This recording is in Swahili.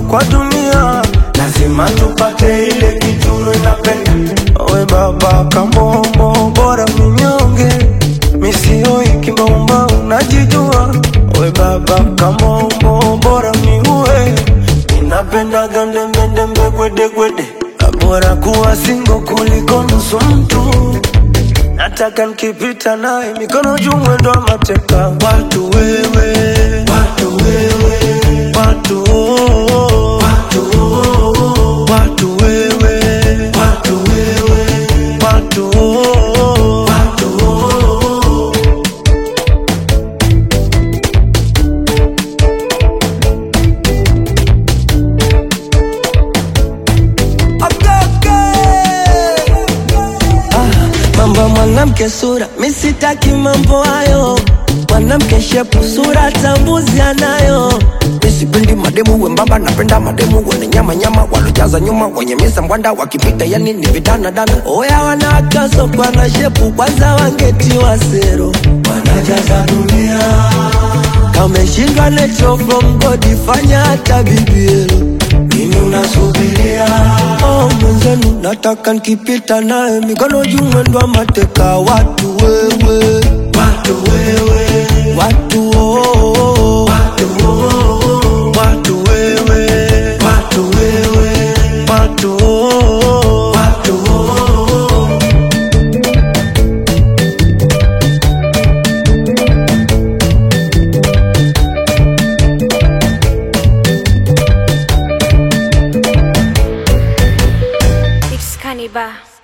kwa dunia, lazima tupate ile kitu inapenda. We baba kamombo, bora minyonge, misioi kimbomba, unajijua. We baba kamombo, bora miue, inapenda gandembendembe gwedegwede, bora kuwa singo kuliko nusu mtu nataka nikipita naye mikono juu mwendo wa mateka watu wewe watu wewe watu oh, watu oh, watu wewe watu wewe watu oh, watu oh. mambo ya mwanamke sura, mi sitaki mambo hayo. Mwanamke shepu sura tambuzi anayo. Mi sipendi mademu wembamba, napenda mademu wenye nyama nyama, walojaza nyuma, wenye misa mbwanda, wakipita yani ni vidana dana. Oya wanawakaso kwa na shepu, kwanza wangetiwa sero, wanajaza dunia. Kameshindwa nature from God, fanya hata bibielo nini unasubiria? Oh, mwenzenu nataka nikipita naye mikono juu mwendo wa mateka watu wewe watu wewe watu oh, oh, watu oh, oh, watu wewe watu wewe watu oh, oh, watu oh, oh. It's Cannibal.